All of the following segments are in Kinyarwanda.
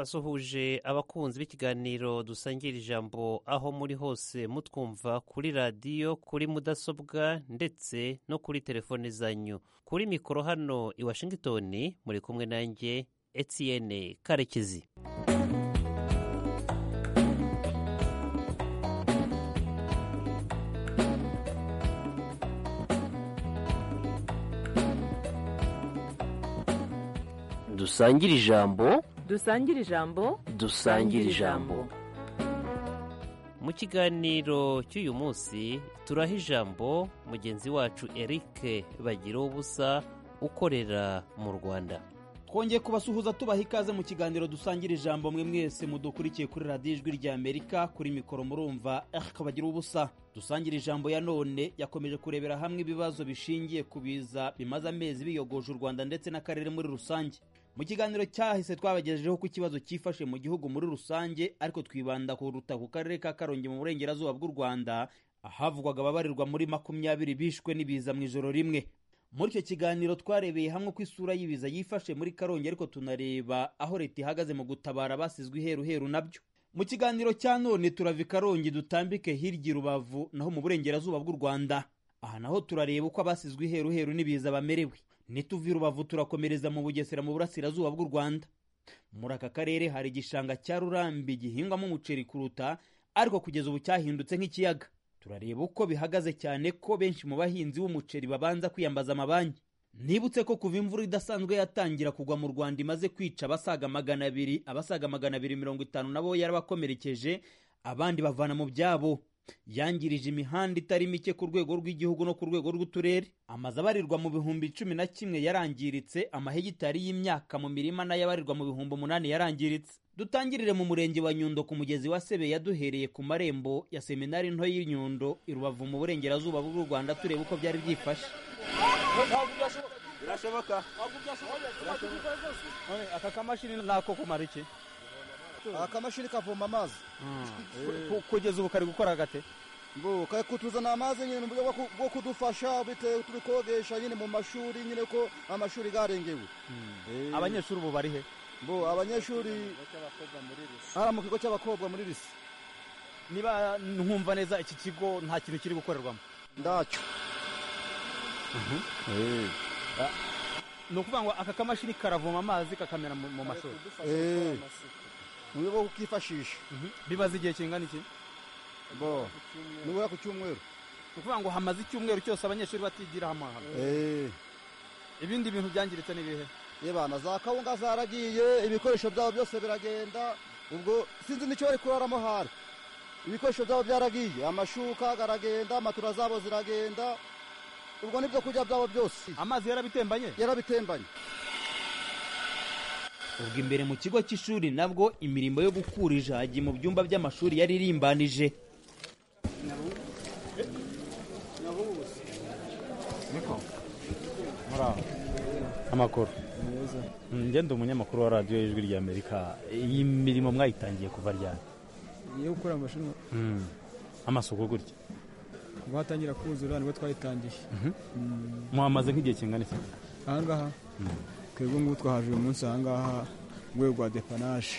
n'abasuhuje abakunzi b'ikiganiro dusangira ijambo aho muri hose mutwumva kuri radiyo kuri mudasobwa ndetse no kuri telefone zanyu kuri mikoro hano i washington muri kumwe nanjye etienne karekezi dusangire ijambo dusangire ijambo dusangire ijambo mu kiganiro cy'uyu munsi turaha ijambo mugenzi wacu eric bagira ubusa ukorera mu rwanda twongeye kubasuhuza tubaha ikaze mu kiganiro dusangira ijambo mwe mwese mudukurikiye kuri radiyo ijwi rya amerika kuri mikoro murumva eric bagira ubusa dusangira ijambo ya none yakomeje kurebera hamwe ibibazo bishingiye ku biza bimaze amezi biyogoje u rwanda ndetse n'akarere muri rusange mu kiganiro cyahise twabagejejeho ko ikibazo cyifashe mu gihugu muri rusange ariko twibanda kuruta ku karere ka karongi mu burengerazuba bw'u rwanda ahavugwaga ababarirwa muri makumyabiri bishwe n'ibiza mu ijoro rimwe muri icyo kiganiro twarebeye hamwe ko isura y'ibiza yifashe muri karongi ariko tunareba aho leta ihagaze mu gutabara abasizwe iheruheru nabyo mu kiganiro cya none turava i karongi dutambike hirya i rubavu naho mu burengerazuba bw'u rwanda aha naho turareba uko abasizwe iheruheru n'ibiza bamerewe nituva i rubavu turakomereza mu bugesera mu burasirazuba bw'u rwanda muri aka karere hari igishanga cya rurambi gihingwamo umuceri kuruta ariko kugeza ubu cyahindutse nk'ikiyaga turareba uko bihagaze cyane ko benshi mu bahinzi b'umuceri babanza kwiyambaza amabanki nibutse ko kuva imvura idasanzwe yatangira kugwa mu rwanda imaze kwica abasaga magana abiri abasaga magana abiri mirongo itanu nabo yarabakomerekeje abandi bavana mu byabo yangirije imihanda itari mike ku rwego rw'igihugu no ku rwego rw'uturere amazu abarirwa mu bihumbi cumi na kimwe yarangiritse amahegitari y'imyaka mu mirima nayo abarirwa mu bihumbi umunani yarangiritse dutangirire mu murenge wa nyundo ku mugezi wa sebe yaduhereye ku marembo ya seminari nto y'inyundo i rubavu mu burengerazuba bw'u rwanda tureba uko byari byifashe birashoboka aka kamashini nako kumara iki akamashini kavoma amazi kugeza ubu kari gukora gate kari kutuzana amazi nyine mu buryo bwo kudufasha bitewe tubikodesha nyine mu mashuri nyine ko amashuri garengewe abanyeshuri ubu bari he bo abanyeshuri hariya mu kigo cy'abakobwa muri risi niba nkumva neza iki kigo nta kintu kiri gukorerwamo ndacyo ni ukuvuga ngo aka kamashini karavoma amazi kakamera mu mashuri mu buryo bwo kukifashisha bimaze igihe kingana iki bo nibura ku cyumweru ni ukuvuga ngo hamaze icyumweru cyose abanyeshuri batigira hamwe ibindi bintu byangiritse ni ibihe yebana za kawunga zaragiye ibikoresho byabo byose biragenda ubwo sinzi n'icyo bari kuraramo hari ibikoresho byabo byaragiye amashuka aragenda amatura zabo ziragenda ubwo n'ibyo kurya byabo byose amazi yarabitembanye yarabitembanye ubwo imbere mu kigo cy'ishuri nabwo imirimo yo gukura ijagi mu byumba by'amashuri yari irimbanije amakuru ngende umunyamakuru wa radiyo y'ijwi rya amerika iyi mirimo mwayitangiye kuva ryari iyo gukora amashuri amasuku gutya kuva hatangira kuzura nibwo twayitangiye muhamaze nk'igihe kingana iki ahangaha twebwe ngubu twahaje uyu munsi ahangaha urwego rwa depanaje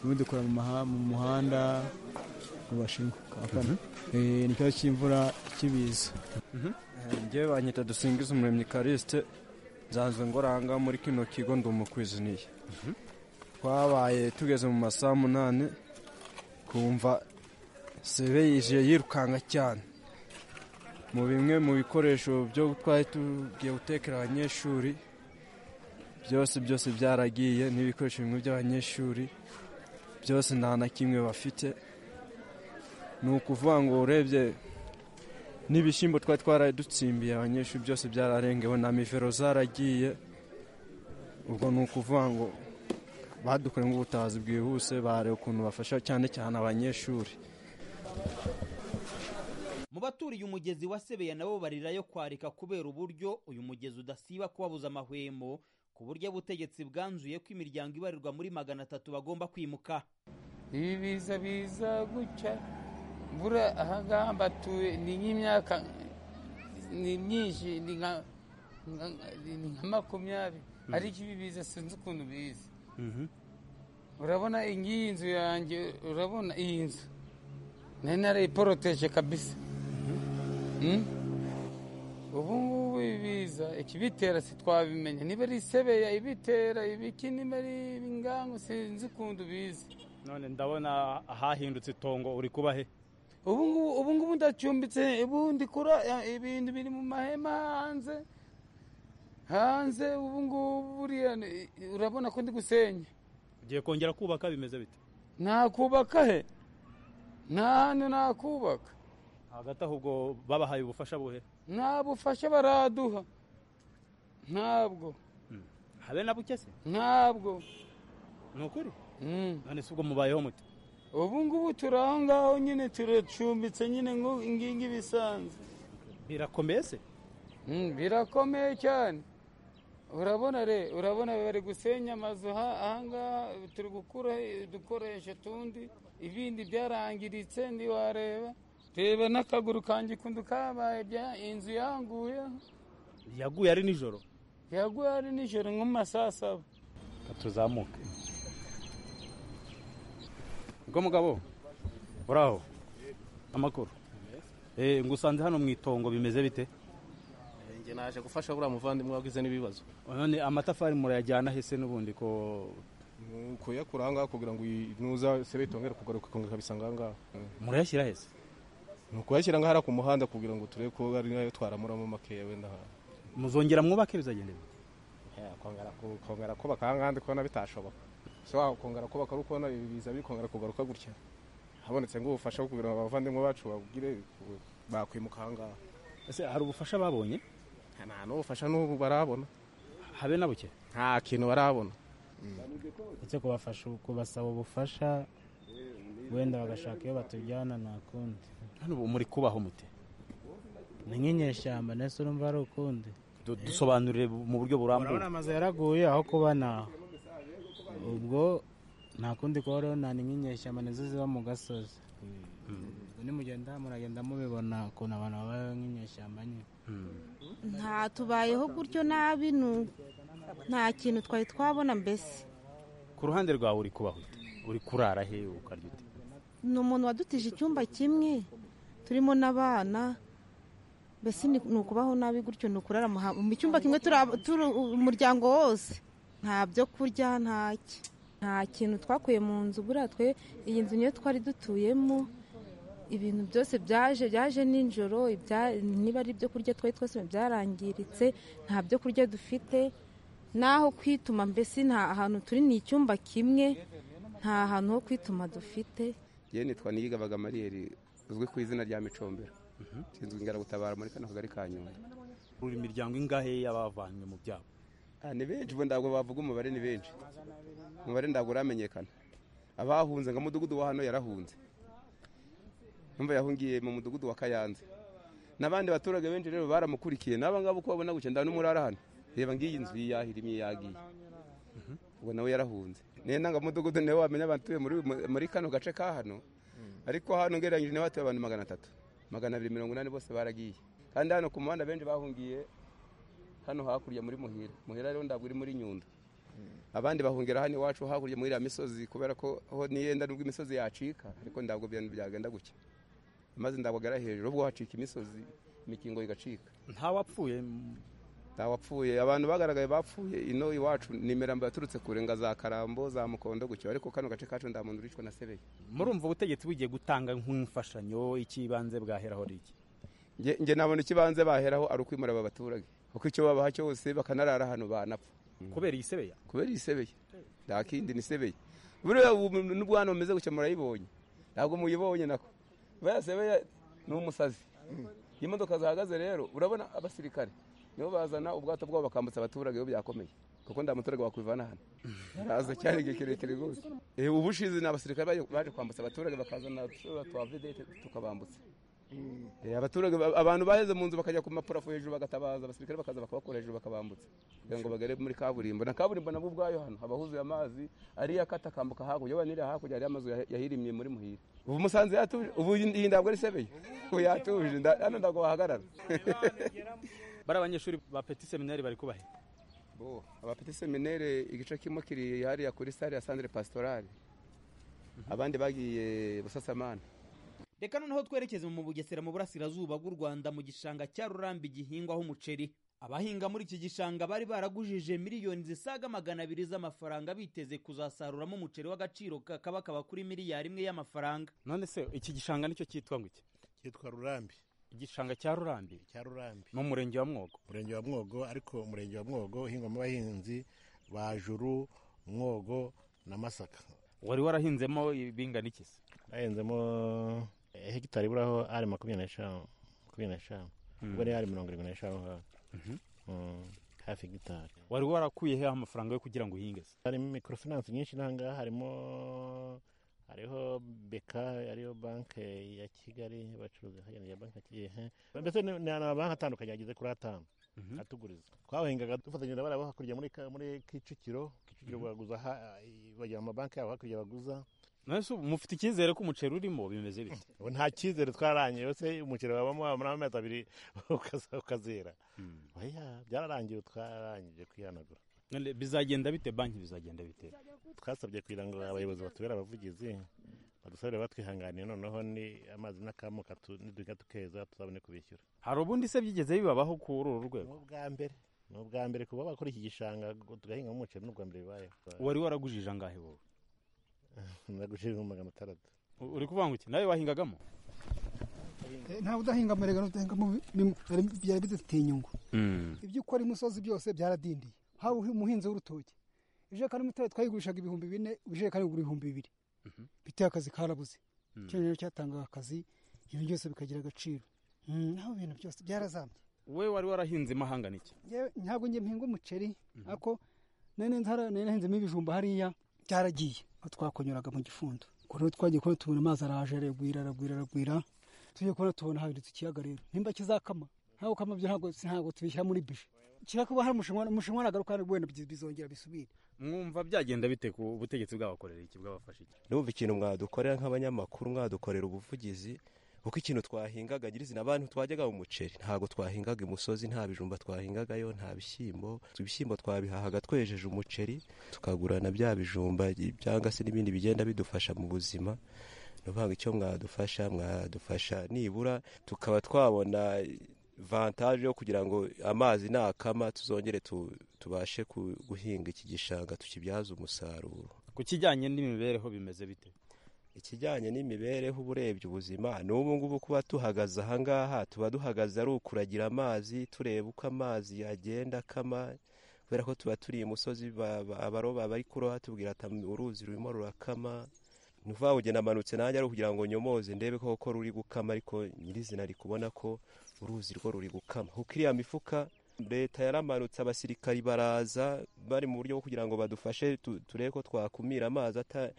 ubu dukora mu muhanda mu bashinwa ni ikibazo cy'imvura kibiza ngewe banyita dusingiza umuremyi karisite nsanzwe ngoranga muri kino kigo ndi umukwiziniye twabaye tugeze mu masaha munani kumva sebe yije yirukanka cyane mu bimwe mu bikoresho byo twari tugiye gutekera abanyeshuri byose byose byaragiye n'ibikoresho bimwe by'abanyeshuri byose nta na kimwe bafite ni ukuvuga ngo urebye n'ibishyimbo twari twaradutsimbiye abanyeshuri byose byararengewe na mivero zaragiye ubwo ni ukuvuga ngo badukoremo ubutabazi bwihuse bareba ukuntu bafasha cyane cyane abanyeshuri mu baturiye umugezi wa sebeya nabo barirayo kwarika kubera uburyo uyu mugezi udasiba kubabuza amahwemo ku buryo ubutegetsi bwanzuye ko imiryango ibarirwa muri magana atatu bagomba kwimuka ibiza biza guca mvura ahangaha mbatuye ni nk'imyaka ni myinshi ni nka makumyabiri ariko ibibiza sinzi ukuntu biza urabona ngiyi nzu yanjye urabona iyi nzu nari narayiporoteje kabisa Mm? ubu ngubu ibiza ikibitera sitwabimenya niba ari isebeya ibitera ibiki niba ari ingangu sinzi ukuntu ubizi none ndabona ahahindutse itongo uri kuba he ubu ngubu ubu ngubu ndacumbitse ubu ndi kura eh, ibintu biri mu mahema hanze hanze ubu ngubu buriya ni- urabona ko ndi gusenya ugiye kongera kubaka bimeze bite nakubaka he nta hantu nakubaka hagati aho ubwo babahaye ubufasha buhe nta bufasha baraduha ntabwo habe na buke se ntabwo ni ukuri Mm. none se ubwo mubayeho mute ubu ngubu turi aho ngaho nyine turacumbitse nyine ngo ingingi bisanzwe birakomeye se Mm, birakomeye cyane urabona re urabona bari gusenya amazu ha- ahangaha turi gukura udukoresho tundi ibindi byarangiritse ntiwareba reba n'akaguru kanjye kundu kabaye bya- inzu yanguye yaguye ari nijoro yaguye ari nijoro nko mu ma saa saba Reka tuzamuke ubwo mugabo buraho amakuru Eh, ngusanze hano mu itongo bimeze bite njye naje gufasha buriya muvandimwe wagize n'ibibazo none amatafari murayajyana hese n'ubundi ko kuyakura ahangaha kugira ngo iyi- nuza sebe itongere kugaruka ikongera ikabisanga ahangaha Mm. murayashyira hese ni ukuyashyira ngaha hariya ku muhanda kugira ngo turebe ko ari nayo twaramuramo makeya wenda ahantu muzongera mwubake bizagenda bite? kongera kubaka ahangaha ndi kubona bitashoboka so kongera kubaka ari ukubona ibiza biri kongera kugaruka gutya habonetse nk'ubufasha kugira ngo abavandimwe bacu babwire bakwimuka ahangaha ese hari ubufasha babonye nta n'ubufasha n'ubu barabona habe na buke nta kintu barabona ndetse kubafasha kubasaba ubufasha wenda bagashaka iyo batujyana nta kundi hano ubu muri kubaho mute ni nk'inyeshyamba ndetse urumva ari ukundi Du- dusobanurire mu buryo urabona burambuye amazu yaraguye aho kuba ntaho ubwo nta kundi kubaho nta ni nk'inyeshyamba nizo ziba mu gasozi ubwo nimugenda muragenda mubibona ukuntu abantu babayeho nk'inyeshyamba nyine nta tubayeho gutyo nabi nu- nta kintu twari twabona mbese ku ruhande rwawe uri kubaho ute? uri kurara he ukarya ute ni umuntu wadutije icyumba kimwe turimo n'abana mbese ni ni ukubaho nabi gutyo ni ukurara mu ha- mu cyumba kimwe turi ab- turi umuryango wose nta byo kurya nta ki nta kintu twakuye mu nzu buriya twe iyi nzu niyo twari dutuyemo ibintu byose byaje byaje nijoro ibya- niba ari ibyo kurya twari twose byarangiritse nta byo kurya dufite n'aho kwituma mbese nta ahantu turi ni icyumba kimwe nta hantu ho kwituma dufite yewe nitwa niyigabaga mariyeri uzwi ku izina rya micombero sinzwe ingaragutabara muri kano kagari ka nyundo uri imiryango ingahe y'abavanywe mu byabo Ah, ni benshi ubu ntabwo bavuga umubare ni benshi umubare ntabwo uramenyekana abahunze ngo umudugudu wa hano yarahunze numva yahungiye mu mudugudu wa kayanza n'abandi baturage benshi rero baramukurikiye n'aba ngaba uko babona gutya nda n'umurara hano reba ngiyi nzu yiyahira imwe yagiye ubwo nawe yarahunze niyo nanga mudugudu niwe wamenya abatuye muri, muri kano gace ka hano ariko hano ngereranyije nawe hatuye abantu magana atatu magana abiri mirongo inani bose baragiye kandi hano ku muhanda benshi bahungiye hano hakurya muri muhira muhira rero ntabwo uri muri nyundo abandi bahungira hano iwacu hakurya muri iriya misozi kubera ko ho niyenda nubwo imisozi yacika ariko ntabwo ibintu byagenda gutya amazi ntabwo agera hejuru ubwo hacika imisozi imikingo igacika ntawapfuye m- nta wapfuye abantu bagaragaye bapfuye ino iwacu ni imirambo yaturutse kure nga za karambo za mukondo gutyo ariko kano gace kacu nta muntu uricwa na sebeye murumva ubutegetsi bugiye gutanga nk'imfashanyo icy'ibanze bwaheraho ari iki Nge- nge nabona ikibanze baheraho ari ukwimura aba baturage kuko icyo babaha cyose bakanarara hano banapfa kubera iyi sebeya kubera isebeye nta kindi ni sebeye buriya ubu n'ubwana bumeze gutya murayibonye ntabwo muyibonye nako buriya sebeye ni umusazi iyo imodoka zihagaze rero urabona abasirikare nibo bazana ubwato bwabo bakambutsa abaturage iyo byakomeye kuko nta muturage wakwivana hano yaraza cyane igihe kirekire rwose Eh, ubushize ni abasirikare baje- baje kwambutsa abaturage bakazana udushobora twa vedete tukabambutsa Eh, abaturage ba- abantu baheze mu nzu bakajya ku maparafo hejuru bagatabaza abasirikare bakaza bakabakora hejuru bakabambutsa kugira ngo bagere muri kaburimbo na kaburimbo nabwo ubwayo hano haba huzuye amazi ariyo akata akambuka hakurya waba n'iriya hakurya hariyo amazu yahi- yahirimye muri muhira ubu musanze yatuje ubu iyi ntabwo ari sebeye ubu yatuje nda- hano ntabwo wahagarara bari abanyeshuri ba peti seminari bari kubahe abafite seminere igice kimwe kiri hariya kuri sare ya sandire pasitorale abandi bagiye busasamana reka noneho twerekeze mu bugesera mu burasirazuba bw'u rwanda mu gishanga cya rurambi gihingwaho umuceri abahinga muri iki gishanga bari baragujije miliyoni zisaga magana abiri z'amafaranga biteze kuzasaruramo umuceri w'agaciro kakaba kaba kuri miliyari imwe y'amafaranga none se iki gishanga nicyo cyitwa ngo iki cyitwa rurambi igishanga cya rurambi cya rurambi ni umurenge wa mwogo umurenge wa mwogo ariko umurenge wa mwogo uhingwamo abahinzi ba juru mwogo na masaka wari warahinzemo ibingana iki se hahinzemo hegitari iburaho ari makumyabiri n'eshanu makumyabiri n'eshanu ubwo ni ari mirongo irindwi n'eshanu ngaho hafi hegitari wari warakuye he amafaranga yo kugira ngo uhinge se harimo mikorofinansi nyinshi n'ahangaha harimo hariho beka ariyo banki ya kigali bacuruza hagenda ya banki ya kigali mbese ni ni amabanki atandukanye ageze kuri atanu atuguriza twahingaga dufatanyije na barabo hakurya muri ka- muri kicukiro kicukiro baguza ha- bagira amabanki yabo hakurya baguza none se ubu mufite icyizere ko umuceri urimo bimeze bite ubu nta cyizere twararangiye mbese umuceri wabamo wamara amezi abiri ukaza- ukazera oya byararangiye ubu twararangije kwihanagura None bizagenda bite banki bizagenda bite twasabye kugira ngo abayobozi batubere abavugizi badusabire batwihanganiye noneho ni amazi n'akamuka tu- niduhinga tukeza tuzabone kubishyura hari ubundi se byigeze bibabaho kuri uru rwego ni ubwa mbere ni ubwa mbere kuba bakora iki gishanga ngo tugahingamo umuceri ni ubwa mbere bibayeho wari waragujije angahe wowe nagujije mu magana atandatu U- uri kuvuga ngo iki nawe wahingagamo ntawe udahinga amarega n'udahingamo bimwe Hari- byari bidufitiye inyungu ibyo ukora imusozi byose byaradindiye haba uhi- umuhinzi w'urutoki ijerekani imwe itari twayigurishaga ibihumbi bine ijerekani igura ibihumbi bibiri biteye akazi karabuze Mm. icyo rero cyatangaga akazi ibintu byose bikagira agaciro Mm, naho ibintu byose byarazambye we wari warahinze imahanga n'iki Njyewe ntabwo njye mpinga umuceri ariko nari nzara- nari nahinzemo ibijumba hariya byaragiye aho twakonyuraga mu gifundo ubwo rero twagiye kubona tubona amazi araje aragwira aragwira aragwira tugiye kubona tubona habiri ikiyaga rero nimba kizakama ntabwo kama byo ntabwo ntabwo tubishyira muri bije kira kuba hari umushinwa umushinwa nagaruka hano wenda bizi- bizongera bisubire mwumva byagenda bite ku butegetsi bw'abakorera iki bw'abafasha iki numva ikintu mwadukorera nk'abanyamakuru mwadukorera ubuvugizi kuko ikintu twahingaga nyirizina abantu twajyaga mu muceri ntabwo twahingaga imusozi nta bijumba twahingagayo nta bishyimbo ibishyimbo twabihahaga twejeje umuceri tukagurana bya bijumba cyangwa se n'ibindi bigenda bidufasha mu buzima ni ukuvuga icyo mwadufasha mwadufasha nibura tukaba twabona vantaje yo kugira ngo amazi nakama tuzongere tu- tubashe ku- guhinga iki gishanga tukibyaze umusaruro ku kijyanye n'imibereho bimeze bite ikijyanye n'imibereho uba urebye ubuzima ni ubu ngubu kuba duhagaze aha ngaha tuba duhagaze ari ukuragira amazi tureba uko amazi yagenda akama kubera ko tuba turi imusozi ba- ba- abaroba bari kuroha tubwira ati uruzi rurimo rurakama ni ukuvuga ngo genda manutse nanjye ari ukugira ngo nyomoze ndebe koko ruri gukama ariko nyirizina ari kubona ko uruzi rwo ruri gukama kuko iriya mifuka leta yaramanutse abasirikari baraza bari mu buryo bwo kugira ngo badufashe tu- turebe ko twakumira amazi ata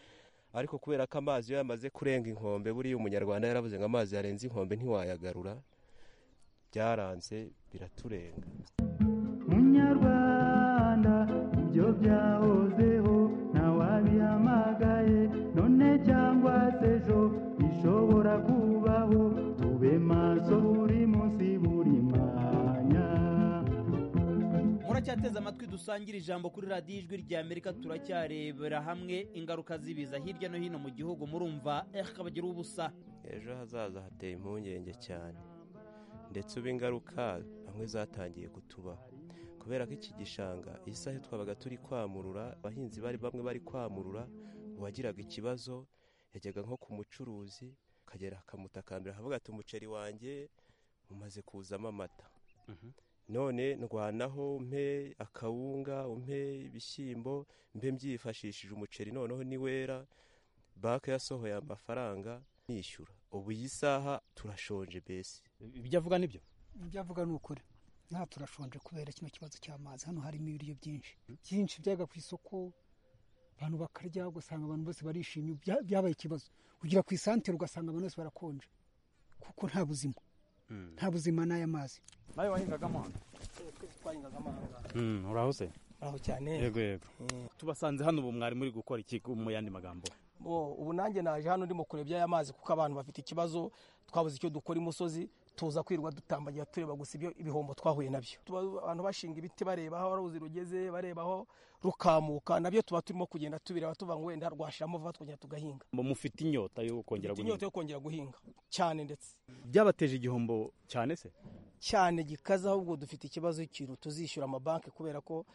ariko kubera ko amazi iyo yamaze kurenga inkombe buriya umunyarwanda yaravuze ngo amazi yarenze inkombe ntiwayagarura byaranze biraturenga munyarwanda ibyo byahozeho ntawabihamagaye none cyangwa se ejo bishobora kubaho tube maso buri munsi buri mwanya muracyateze amatwi dusangira ijambo kuri radiyo ijwi rya amerika turacyarebera hamwe ingaruka z'ibiza hirya no hino mu gihugu murumva eh kabagira ubusa ejo hazaza hateye impungenge cyane ndetse ubu ingaruka hamwe zatangiye kutubaho kubera ko iki gishanga isaha twabaga turi kwamurura abahinzi bari bamwe bari kwamurura uwagiraga ikibazo yajyaga nko ku mucuruzi akagera akamutakambira akavuga ati umuceri wanjye umaze kuzamo amata none ndwanaho mpe akawunga umpe ibishyimbo mbe mbyifashishije umuceri noneho ni wera banki yasohoye amafaranga nishyura ubu iyi saha turashonje mbese ibyo avuga nibyo ibyavuga ni ukuri nta turashonje kubera kino kibazo cy'amazi hano harimo ibiryo byinshi byinshi byajyaga ku isoko abantu bakarya ugasanga abantu bose barishimye Bya- byabaye ikibazo kugira ku isantere ugasanga abantu bose barakonje kuko nta buzima nta buzima n'aya mazi nawe wahingagamo hano uraho se aho cyane yego yego tubasanze hano ubu mwari muri gukora iki mu yandi magambo ubu nanjye naje hano ndimo kurebya aya mazi kuko abantu bafite ikibazo twabuze icyo dukora imusozi tuza kwirwa dutambagira tureba gusa ibyo ibihombo twahuye nabyo Tuba abantu bashinga ibiti bareba aho uruzi rugeze bareba aho rukamuka nabyo tuba turimo kugenda tubireba tuva ngo wenda rwashiramo vuba twongera tugahinga mufite inyota yo kongera Mfite inyota guhinga yo kongera guhinga cyane ndetse byabateje igihombo cyane se cyane gikaze ahubwo dufite ikibazo cy'ikintu tuzishyura amabanki kubera ko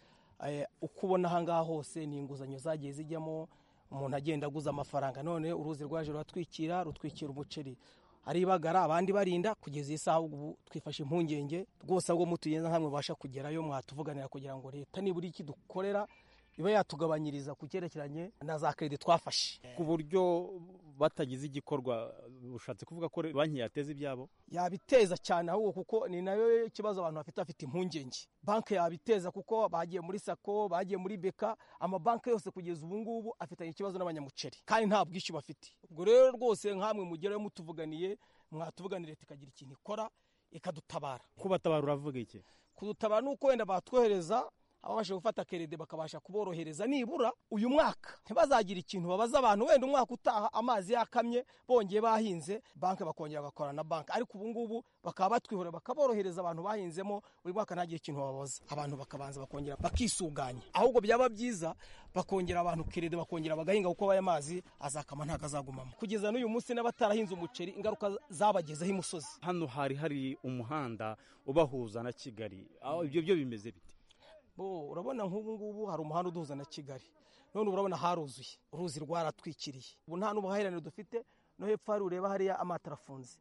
eh, uko ubona ahangaha hose ni inguzanyo zagiye zijyamo umuntu agenda aguza amafaranga none uruzi rwaje ruratwikira rutwikira umuceri ari bagara abandi barinda kugeza iyi saha ubu twifashe impungenge rwose ahubwo mutugenda nkamwe mubasha kugerayo mwatuvuganira kugira ngo leta nibura iki dukorera iba yatugabanyiriza ku cyerekeranye na za kredi twafashe ku buryo batagize igikorwa ushatse kuvuga ko banki yateza ibyabo yabiteza cyane ahubwo kuko ni nayo ikibazo abantu bafite bafite impungenge banki yabiteza kuko bagiye muri sako bagiye muri beka amabanki yose kugeza ubu ngubu afitanye ikibazo n'abanyamuceri kandi nta bwishyu bafite ubwo rero rwose nkamwe mugerayo mutuvuganiye mwatuvuganira leta ikagira ikintu ikora ikadutabara kubatabara uravuga iki kudutabara ni uko wenda batwohereza ababasha gufata kerede bakabasha kuborohereza nibura uyu mwaka ntibazagire ikintu babaza abantu wenda umwaka utaha amazi yakamye bongeye bahinze banki bakongera bagakorana na banki ariko ubu ngubu bakaba batwihorera bakaborohereza abantu bahinzemo buri mwaka ntagire ikintu babaza abantu bakabanza bakongera bakisuganya ahubwo byaba byiza bakongera abantu kerede bakongera bagahinga kuko aya mazi azakama ntabwo azagumamo kugeza n'uyu munsi n'abatarahinze umuceri ingaruka zabagezeho imusozi hano hari hari umuhanda ubahuza na kigali aho ibyo byo bimeze bite bo urabona nk'ubu ngubu hari umuhanda uduhuza na kigali none urabona haruzuye uruzi rwaratwikiriye ubu nta n'ubuhahirane dufite no hepfo hari ureba hariya amato arafunze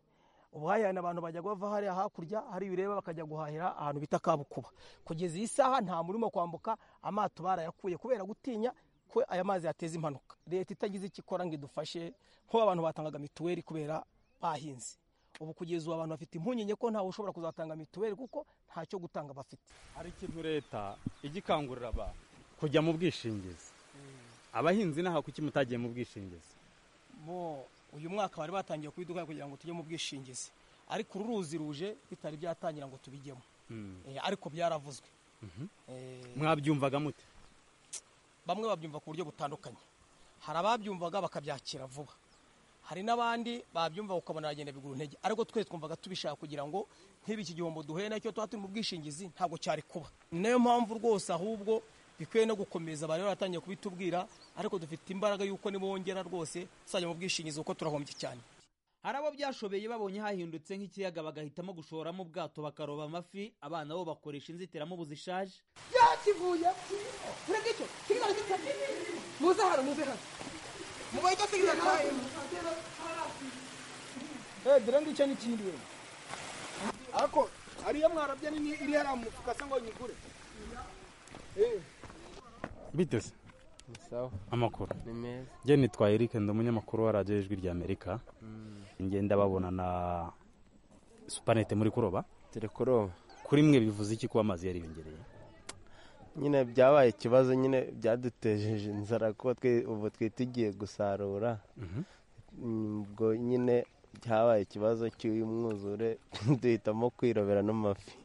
ubuhahirane abantu bajya bava hariya hakurya hariya ureba bakajya guhahira ahantu bita kabukuba kugeza iyi saha nta murimo kwambuka amato barayakuye kubera gutinya ko aya mazi yateza impanuka leta itagize icyo ikora ngo idufashe nk'ubu abantu batangaga mituweli kubera bahinze ubu kugeza ubu abantu bafite impungenge ko ntawe ushobora kuzatanga mituweli kuko ntacyo gutanga bafite hari ikintu leta ijya ikangurira abantu kujya mu bwishingizi abahinzi n'aha kuki mutagiye mu bwishingizi bo uyu mwaka bari batangiye kubiduka kugira ngo tujye mu bwishingizi ariko uru ruzi ruje bitari byatangira ngo tubijyemo Eh, ariko byaravuzwe Eh, mwabyumvaga mute bamwe babyumva ku buryo butandukanye hari ababyumvaga bakabyakira vuba hari n'abandi babyumva ukabona aragenda bigura intege ariko twe twumvaga tubishaka kugira ngo nk'ibi iki gihombo duhuye nacyo tuba turi mu bwishingizi ntabwo cyari kuba ni nayo mpamvu rwose ahubwo bikwiye no gukomeza bari baratangiye kubitubwira ariko dufite imbaraga y'uko nibongera rwose tuzajya mu bwishingizi kuko turahombye cyane hari abo byashobeye babonye hahindutse nk'ikiyaga bagahitamo gushoramo ubwato bakaroba amafi abana bo bakoresha inzitiramubu zishaje yakivuye urega icyo kigali gitabye muze hano muze hano mubaye icyo kigali cyayo Eh, dore ngicyo ni ikindi we ako ariyo mwarabya nini iri hariya mu mufuka se ngo nyigure Eh, bite se sawa amakuru ni meza njye nitwa eric ndi umunyamakuru wa radiyo ijwi rya amerika ngenda babona na supanete muri kuroba turi kuroba kuri mwe bivuze iki kuba amazi yariyongereye nyine byabaye ikibazo nyine byadutejeje inzara kuko twe- ubu twe tugiye gusarura Mm, ubwo nyine byabaye ikibazo cy'uyu mwuzure duhitamo kwirobera n'amafi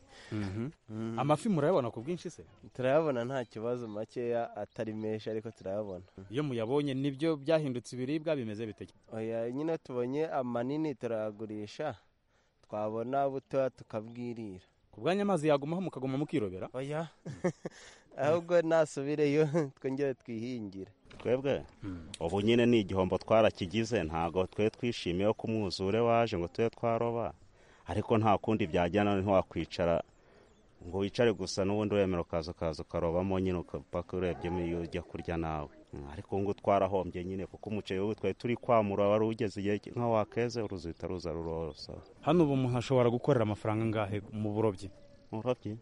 amafi murayabona ku bwinshi se turayabona nta kibazo makeya atari menshi ariko turayabona iyo muyabonye nibyo byahindutse ibiribwa bimeze bite oya nyine tubonye amanini turayagurisha twabona butoya tukabwirira ku bwanyu amazi yagumaho mukaguma mukirobera oya ahubwo nasubireyo twongere twihingire twebwe ubu nyine ni igihombo twarakigize ntabwo twe twishimiye ko umwuzure waje ngo tube twaroba ariko nta kundi byajyana ntiwakwicara ngo wicare gusa n'ubundi wemera ukaza ukaza ukarobamo nyine ukapaka urebyemo iyo ujya kurya nawe Mm, ariko ubu ngubu twarahombye nyine kuko umuceri wo twari turi kwamura wari ugeze igihe nka wakeze uruzi ruhita ruza rurosa hano ubu umuntu ashobora gukorera amafaranga angahe mu burobyi umurobyi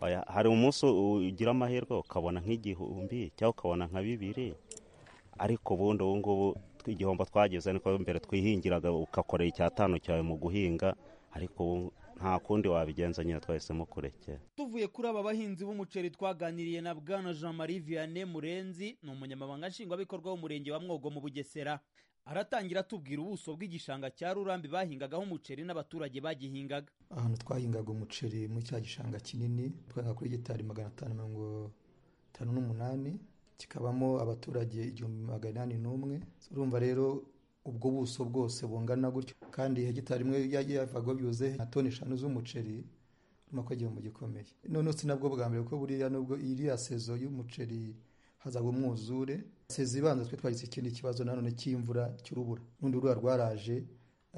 Oya, hari umunsi u- ugira amahirwe ukabona nk'igihumbi cyangwa ukabona nka bibiri ariko ubundi ubu ngubu tw- igihombo twagize niko mbere twihingiraga ugakorera icyatanu cyawe mu guhinga ariko ubu nta kundi wabigenza nyine twahisemo kurekera tuvuye kuri aba bahinzi b'umuceri twaganiriye na bwana jean marie vianney murenzi ni umunyamabanga nshingwabikorwa w'umurenge wa mwogo mu bugesera aratangira atubwira ubuso bw'igishanga cya rurambi bahingagaho umuceri n'abaturage bagihingaga ahantu twahingaga umuceri muri cya gishanga kinini twahinga kuri gitari magana atanu mirongo itanu n'umunani kikabamo abaturage igihumbi magana inani n'umwe urumva rero ubwo buso bwose bungana gutyo kandi hegitari imwe yagiye yavaga byuze na toni eshanu z'umuceri urimo ko igihombo gikomeye none si nabwo bwa mbere kuko buriya nubwo iriya sezo y'umuceri hazaga umwuzure sezo ibanza twe twagize ikindi kibazo nanone cy'imvura cy'urubura n'undi rura rwaraje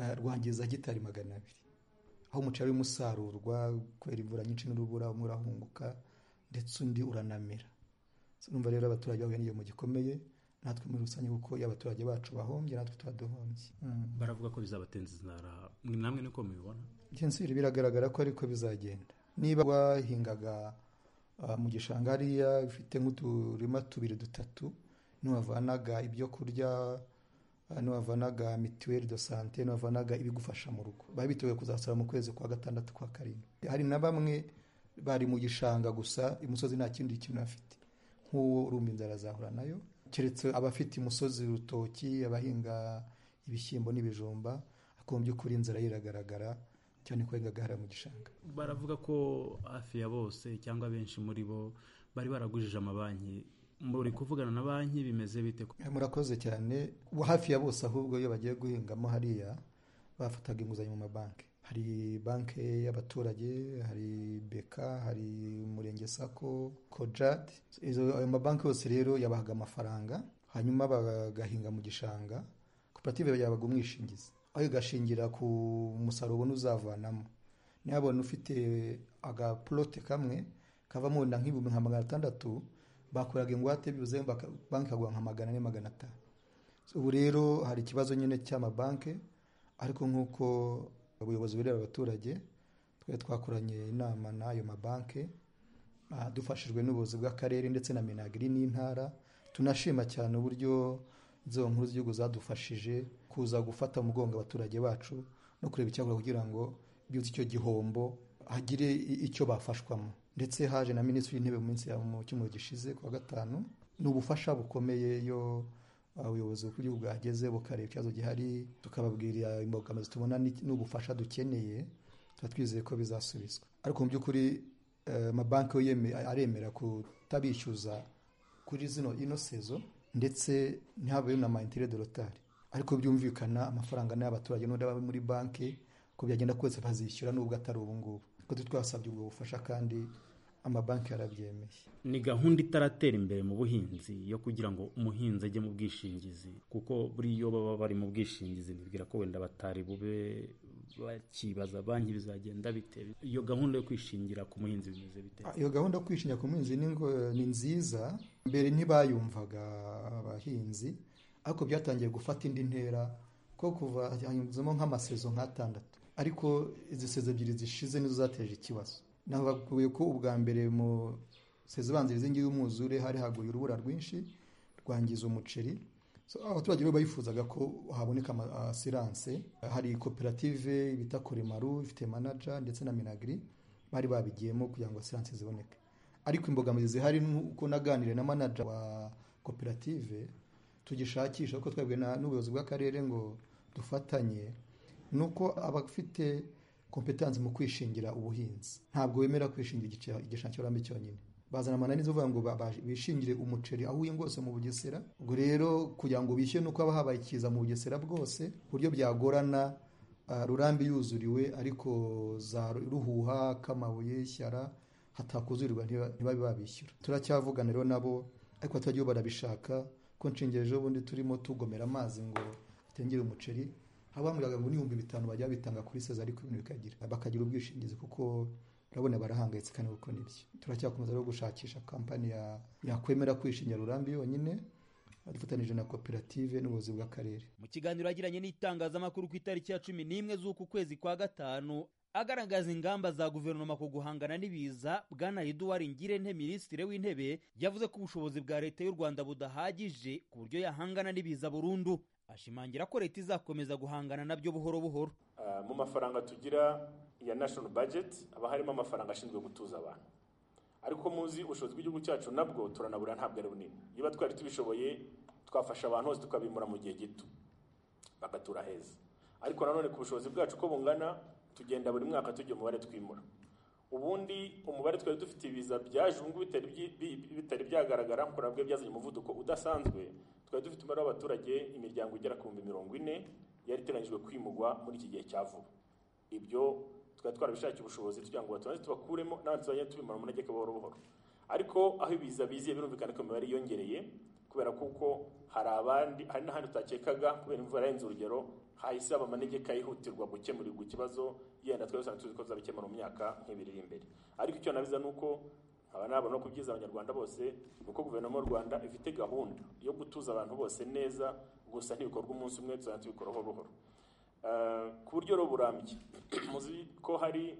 eh, rwangiza hegitari magana abiri aho umuceri urimo usarurwa kubera imvura nyinshi n'urubura umwe urahunguka ndetse undi uranamera urumva rero abaturage bahuye n'igihombo gikomeye natwe muri rusange kuko iyo abaturage bacu bahombye natwe tuba duhombye baravuga ko bizabatenza inzara mwe namwe niko mubibona gensire biragaragara ko ariko bizagenda niba wahingaga ah, mu gishanga hariya ufite nk'uturima tubiri dutatu ntiwavanaga ibyo kurya ah, ntiwavanaga mituweli do sante ntiwavanaga ibigufasha mu rugo baba biteguye kuzasara mu kwezi kwa gatandatu kwa karindwi hari na bamwe bari mu gishanga gusa imusozi nta kindi kintu bafite nk'uwo urumva inzara azahura nayo keretse abafite imusozi urutoki abahinga ibishyimbo n'ibijumba ariko mu by'ukuri inzara iragaragara cyane ko yahingaga hariya mu gishanga baravuga ko hafi ya bose cyangwa benshi muri bo bari baragujije amabanki muri kuvugana na banki bimeze bite Eh, murakoze cyane Ubu hafi ya bose ahubwo iyo bagiye guhingamo hariya bafataga inguzanyo mu mabanki hari banki y'abaturage hari beka hari umurenge sako kojad izo ayo mabanki yose rero yabahaga amafaranga hanyuma bagahinga mu gishanga koperative yabaga umwishingizi aho igashingira ku musaruro ubona uzavanamo niyabona ufite agaporote kamwe kavamo wenda nk'ibihumbi nka magana atandatu bakoraga ingwate byuze baka- banki ikaguha nka magana ane magana atanu ubu rero hari ikibazo nyine cy'amabanki ariko nk'uko ubuyobozi bureba abaturage twari twakoranye inama n'ayo mabanki ah, dufashijwe n'ubuyobozi bw'akarere ndetse na minagiri n'intara tunashima cyane uburyo inzego nkuru z'igihugu zadufashije kuza gufata umugongo abaturage bacu no kureba icyakora kugira ngo byutse icyo gihombo hagire i- icyo bafashwamo ndetse haje na minisitiri w'intebe mu minsi ya mu cyumweru gishize ku wa gatanu ni ubufasha bukomeye iyo ah, ubuyobozi bw'igihugu bwageze bukareba ikibazo gihari tukababwira imbogamizi tubona ni- n'ubufasha dukeneye tuba twizeye ko bizasubizwa ariko mu by'ukuri eh, amabanki yo yeme- aremera kutabishyuza kuri zino ino sezo ndetse ntihabeho na maintere de rotari ariko byumvikana amafaranga ni ay'abaturage n'undi aba muri banki ko byagenda kose bazishyura nubwo atari ubu ngubu kuko tu- twasabye ubwo bufasha kandi amabanki yarabyemeye ni gahunda itaratera imbere mu buhinzi yo kugira ngo umuhinzi ajye mu bwishingizi kuko buriya iyo baba bari mu bwishingizi nibwira ko wenda batari bube bakibaza banki bizagenda bite iyo gahunda yo kwishingira ku muhinzi bimeze bite iyo gahunda yo kwishingira ku muhinzi ni ngo- ni nziza mbere ntibayumvaga abahinzi ariko byatangiye gufata indi ntera ko kuva hanyuzemo nk'amasezo nk'atandatu ariko izi sezo ebyiri zishize nizo zateje ikibazo nabakuye ko ubwa mbere mu sezo ibanziriza ingi y'umwuzure hari haguye urubura rwinshi rwangiza umuceri So, abaturage bo bayifuzaga ko haboneka ama- asiranse hari koperative bita koremaru ifite manaja ndetse na minagiri bari babigiyemo kugira ngo asiranse ziboneke ariko imbogamizi zihari nuko naganiriye na manaja wa koperative tugishakisha kuko twebwe na- n'ubuyobozi bw'akarere ngo dufatanye ni uko abafite kompetansi mu kwishingira ubuhinzi ntabwo wemera kwishingira igice- igishanga cy'uburambe cyonyine bazana amananiza uvuga ngo ba- ba- bishingire umuceri aho uhinga hose mu bugesera ubwo rero kugira ngo bishyure nuko haba habaye ikiza mu bugesera bwose ku buryo byagorana ah, rurambi yuzuriwe ariko za ruhuha k'amabuye shyara hatakuzurirwa ntiba- ntibabe babishyura turacyavugana rero nabo ariko abaturage bo barabishaka ko nshingiro ejo bundi turimo tugomera amazi ngo atengere umuceri abambwiraga ngo n'ibihumbi bitanu bajya bitanga kuri seza ariko ibintu bikagira bakagira ubwishingizi kuko urabona barahangayitse kandi kuko nibyo turacyakomeza rero gushakisha kampani ya- yakwemera kwishingira rurambi yonyine dufatanyije na koperative n'ubuyobozi bw'akarere mu kiganiro yagiranye n'itangazamakuru ku itariki ya cumi n'imwe z'uku kwezi kwa gatanu agaragaza ingamba za guverinoma ku guhangana n'ibiza bwana eduwari ngirente minisitiri w'intebe yavuze ko ubushobozi bwa leta y'u rwanda budahagije ku buryo yahangana n'ibiza burundu ashimangira ko leta izakomeza guhangana nabyo buhoro buhoro Ah, mu mafaranga tugira ya national budget haba harimo amafaranga ashinzwe gutuza abantu ariko muzi ubushobozi bw'igihugu cyacu nabwo turanabura ntabwo ari bunini niba twari tubishoboye twafasha abantu hose tukabimura mu gihe gito bagatura heza ariko nanone ku bushobozi bwacu uko bungana tugenda buri mwaka tujya umubare twimura ubundi umubare twari dufite ibiza byaje ubu ngubu bitari byi- bi- bitari byagaragara nkora bwe byazanye umuvuduko udasanzwe twari dufite umubare w'abaturage imiryango igera ku bihumbi mirongo ine yari iteganyijwe kwimugwa muri iki gihe cya vuba ibyo twari twarabishakiye ubushobozi kugira ngo batubanze tubakuremo n'abandi tuzajya tubimara umunegeka buhoro buhoro ariko aho ibiza biziye birumvikana ko imibare yiyongereye kubera kuko hari abandi hari n'ahandi utakekaga kubera imvura yarenze urugero hahise haba amanegeka yihutirwa gukemurirwa ikibazo yenda twari dusanzwe tuzi ko bizabikemura mu myaka nk'ibiri iri imbere ariko icyo nabiza ni uko nkaba nabona ko byiza abanyarwanda bose ni uko guverinoma y'u rwanda ifite gahunda yo gutuza abantu bose neza gusa ntibikorwa umunsi umwe tuzajya tubikora buhoro buhoro Eh, ku buryo rero burambye muzi ko hari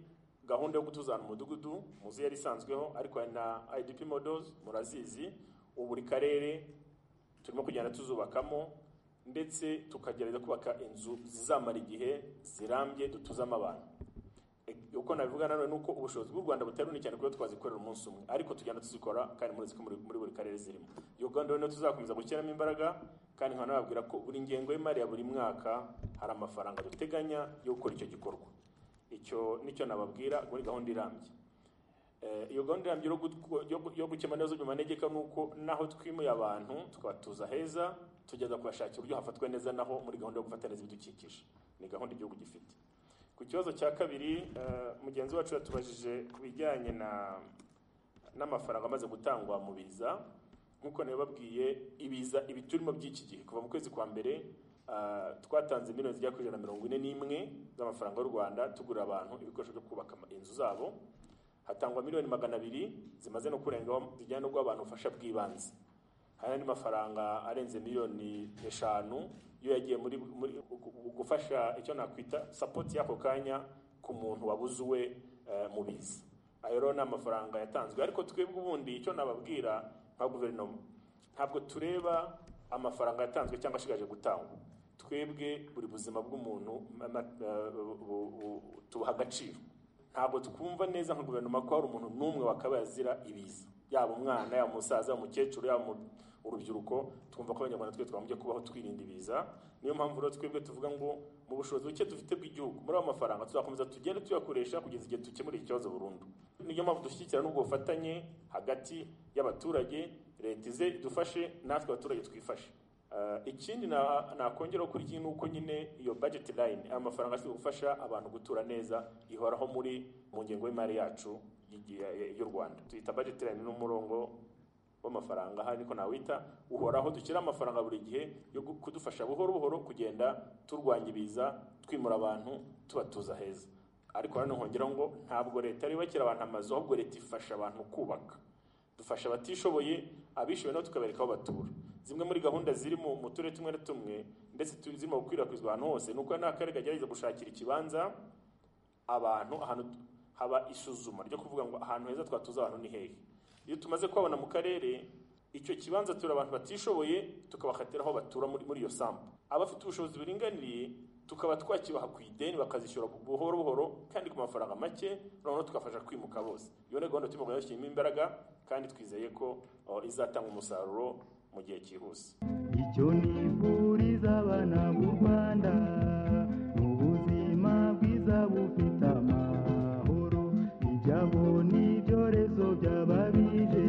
gahunda yo gutuza ahantu mu mudugudu muzi yari isanzweho ariko hari na idp models murazizi ubu buri karere turimo kugenda tuzubakamo ndetse tukagerageza kubaka inzu zizamara igihe zirambye dutuzamo abantu E- uko nabivuga nanone ni uko ubushobozi bw'u rwanda butari bunini cyane kuba twazikorera umunsi umwe ariko tugenda tuzikora kandi murazi ko muri muri buri karere zirimo iyo gahunda rero tuzakomeza gushyiramo imbaraga kandi nkaba nababwira ko buri ngengo y'imari ya buri mwaka hari amafaranga duteganya yo gukora icyo gikorwa icyo nicyo nababwira muri gahunda irambye Eh, iyo gahunda irambye yo gu- yo gu- yo gukemura ibibazo by'amanegeka ni uko naho twimuye abantu tukabatuza heza tugeza kubashakira uburyo hafatwa neza naho muri gahunda yo gufata neza ibidukikije ni gahunda igihugu gifite ku kibazo cya kabiri eh, mugenzi wacu yatubajije ku bijyanye na n'amafaranga amaze gutangwa mu biza nk'uko nabibabwiye ibiza ibi turimo by'iki gihe kuva mu kwezi kwa mbere ah, twatanze miliyoni zigera kuri ijana na mirongo ine n'imwe z'amafaranga y'u rwanda tugurira abantu ibikoresho byo kubaka ama- inzu zabo hatangwa miliyoni magana abiri zimaze no kurengaho zijyana no guha abantu ubufasha bw'ibanze hari n'andi mafaranga arenze miliyoni eshanu iyo yagiye muri muri- gu- gu- gufasha icyo nakwita sapoti y'ako kanya ku muntu wabuzuwe eh, mu biza ayo rero ni amafaranga yatanzwe ariko twebwe ubundi icyo nababwira nka guverinoma ntabwo tureba amafaranga yatanzwe cyangwa ashigaje gutangwa twebwe buri buzima bw'umuntu ma- ma- eh, bu- bu- tubuha agaciro ntabwo twumva neza nka guverinoma ko hari umuntu n'umwe wakabaye azira ibiza yaba umwana yaba umusaza yaba umukecuru yaba umu- urubyiruko twumva ko abanyarwanda twe twagombye kubaho twirinda ibiza niyo mpamvu rero twebwe tuvuga ngo mu bushobozi buke dufite bw'igihugu muri ayo mafaranga tuzakomeza tugende tuyakoresha kugeza igihe dukemura iki kibazo burundu niyo mpamvu dushyigikira n'ubwo bufatanye hagati y'abaturage leta ize idufashe natwe abaturage twifashe Eh, ikindi na- nakongeraho kuri iki ni uko nyine iyo budget line aya mafaranga ashinzwe gufasha abantu gutura neza ihoraho muri mu ngengo y'imari yacu y'igihe- y- y'u rwanda tuyita budget line n'umurongo w'amafaranga ahari niko nawita uhoraho dushyira amafaranga buri gihe yo gu- kudufasha buhoro buhoro kugenda turwanya ibiza twimura abantu tubatuza heza ariko hano nkongeraho ngo ntabwo leta ari bakira abantu amazu ahubwo leta ifasha abantu kubaka dufasha abatishoboye abishoboye nabo tukabereka aho batura zimwe muri gahunda ziri mu mu turere tumwe na tumwe ndetse tu- zirimo gukwirakwizwa ahantu hose ni uko n'akarere kagerageza gushakira ikibanza abantu ahantu haba isuzuma ryo kuvuga ngo ahantu heza twatuza abantu ni hehe iyo tumaze kubabona mu karere icyo kibanza turi abantu batishoboye tukabakatira aho batura muri, muri iyo sambu abafite ubushobozi buringaniye tukaba twakibaha ku ideni bakazishyura bu- buhoro buhoro kandi ku mafaranga make noneho tukafasha kwimuka bose iyo ni gahunda turimo gushyiramo imbaraga kandi twizeye ko oh, izatanga umusaruro mu gihe cyihuse icyo nifuriza abana b'u rwanda ni ubuzima bwiza bufite amahoro ijyabo n'ibyorezo by'ababije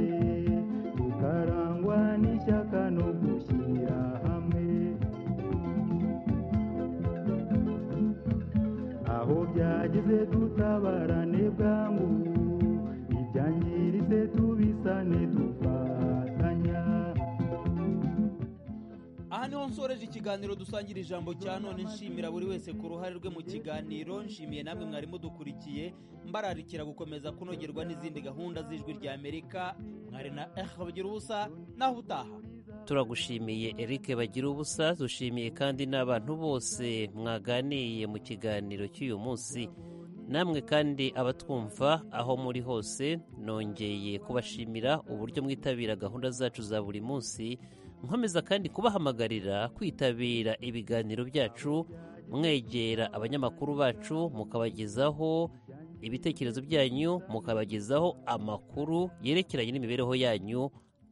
tukarangwa n'ishyaka no gushyira hamwe aho byageze dutabarane bwangu ibyangiritse tubisane dufatanya aha niho nsoreje ikiganiro dusangira ijambo cya none nshimira buri wese ku ruhare rwe mu kiganiro nshimiye namwe mwari mudukurikiye mbararikira gukomeza kunogerwa n'izindi gahunda z'ijwi rya amerika mwari na eha bagira ubusa naho utaha turagushimiye Eric bagira ubusa dushimiye kandi n'abantu bose mwaganiye mu kiganiro cy'uyu munsi namwe kandi abatwumva aho muri hose nongeye kubashimira uburyo mwitabira gahunda zacu za buri munsi nkomeza kandi kubahamagarira kwitabira ibiganiro byacu mwegera abanyamakuru bacu mukabagezaho ibitekerezo byanyu mukabagezaho amakuru yerekeranye n'imibereho yanyu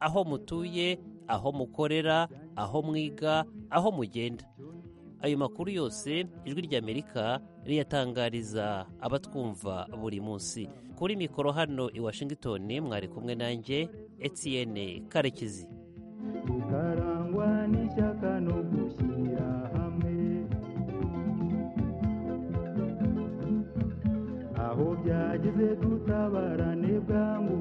aho mutuye aho mukorera aho mwiga aho mugenda ayo makuru yose ijwi ry'amerika riyatangariza abatwumva buri munsi kuri mikoro hano i washington mwari kumwe nanjye etienne karekezi karangwa n'ishyaka no gushyira hamwe aho byageze dutabarane bwangu